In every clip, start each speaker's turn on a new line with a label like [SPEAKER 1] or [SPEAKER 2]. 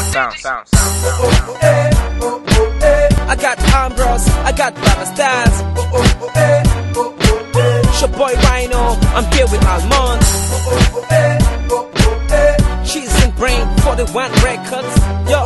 [SPEAKER 1] I got Ambrose, I got Baba Stars. It's your boy Rhino, I'm here with Almond. She's in brain for the one records. Yo,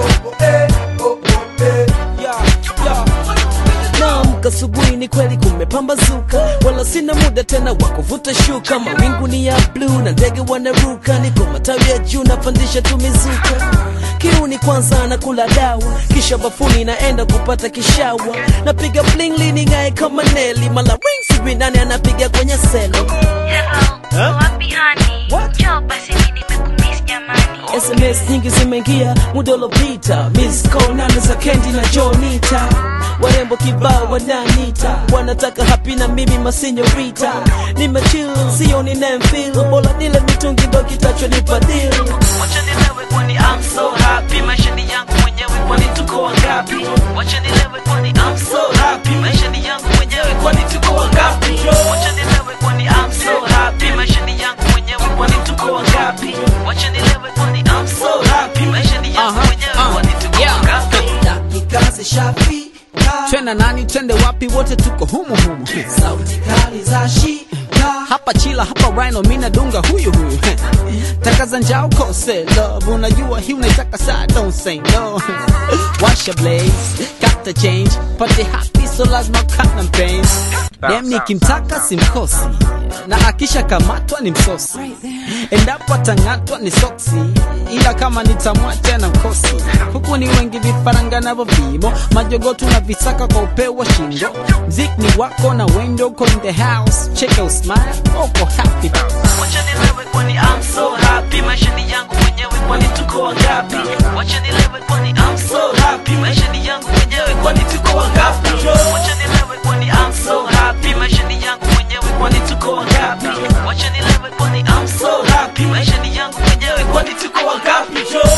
[SPEAKER 1] yo, yo. Naamka asubuhi ni kweli kumepambazuka, wala sina muda tena wa kuvuta shuka. Mawingu ni ya bluu na ndege wanaruka, niko matawi ya juu napandisha tu mizuka. Kiuni kwanza nakula dawa, kisha bafuni naenda kupata kishawa. Napiga bling lining'ae kama Neli, mala ring sijui nani anapiga kwenye selo.
[SPEAKER 2] Hello, wapi hani?
[SPEAKER 1] What?
[SPEAKER 2] Njoo basi mimi nimekumiss jamani.
[SPEAKER 1] SMS nyingi zimeingia muda uliopita, miss call nane za Kendi na Jonita, warembo kibao wananita, wanataka happy na mimi masinyorita, nimechill sio ni feel bora nile mitungi ndo kitachonipa deal. Wacha nilewe kwani I'm so happy, maisha ni yangu mwenyewe kwani tuko wangapi? Wacha nilewe kwani I'm so happy, maisha ni yangu mwenyewe kwani tuko wangapi? Wacha nilewe kwani I'm so happy, maisha ni yangu mwenyewe kwani tuko wangapi? Wacha nilewe kwani I'm so happy, maisha ni yangu
[SPEAKER 3] Aha,
[SPEAKER 1] mwenyewe
[SPEAKER 3] ah,
[SPEAKER 1] kwani tuko
[SPEAKER 3] yeah.
[SPEAKER 1] wangapi? Dakika zishafika,
[SPEAKER 3] twenda nani twende wapi wote tuko humu humu
[SPEAKER 1] sauti kali za shika
[SPEAKER 3] hapa chila hapa rhino mina dunga huyu huyu taka za njao kose love unajua hii unaitaka saa don't say no washa blaze got the change pate happy so lazima cut na pains dem nikimtaka simkosi na akisha kamatwa ni msosi endapo atang'atwa ni soksi ila kama nitamwacha na mkosi huku ni wengi vifaranga navyo vimo majogotu na visaka kwa upeo wa shingo mzik ni wako na wendo uko in the house cheka usmile uko happy
[SPEAKER 1] Wacha nilewe kwani I'm so happy, maisha ni yangu mwenyewe kwani tuko wangapi? Wacha nilewe kwani I'm so happy, maisha ni yangu mwenyewe kwani tuko wangapi? Wacha nilewe kwani I'm so happy, maisha ni yangu mwenyewe kwani tuko wangapi? Wacha nilewe kwani I'm so happy, maisha ni yangu mwenyewe kwani tuko wangapi?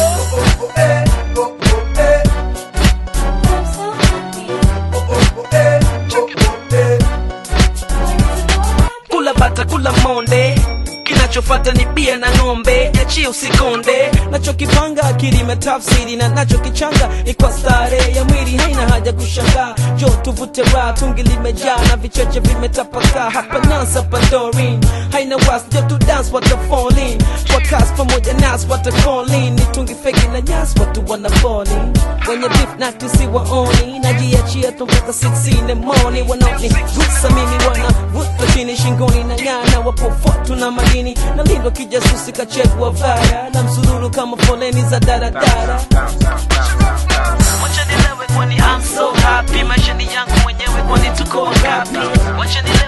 [SPEAKER 1] kula bata kula monde kinachofata ni bia na ng'ombe achie usikonde nachokipanga akili imetafsiri na nachokichanga ni kwa stare ya mwili haina haja kushangaa jo tuvute raha tungi limejaa na vicheche vimetapakaa hapa nasa padorin haina was jo tu dance wata fall in kwa kas pamoja nas wata call in ni tungi feki na nyas watu wana fall in wenye beef na tusiwaoni najiachia tu mpaka 6 in the morning wanaoni gusa mimi wana vuta chini shingoni na nyana wapofotu na madini na lindo kijasusi kachekwa vara na msururu kama foleni za daradara Wacha nilewe kwani I'm so happy, maisha ni yangu mwenyewe kwani tuko wangapi? Wacha nilewe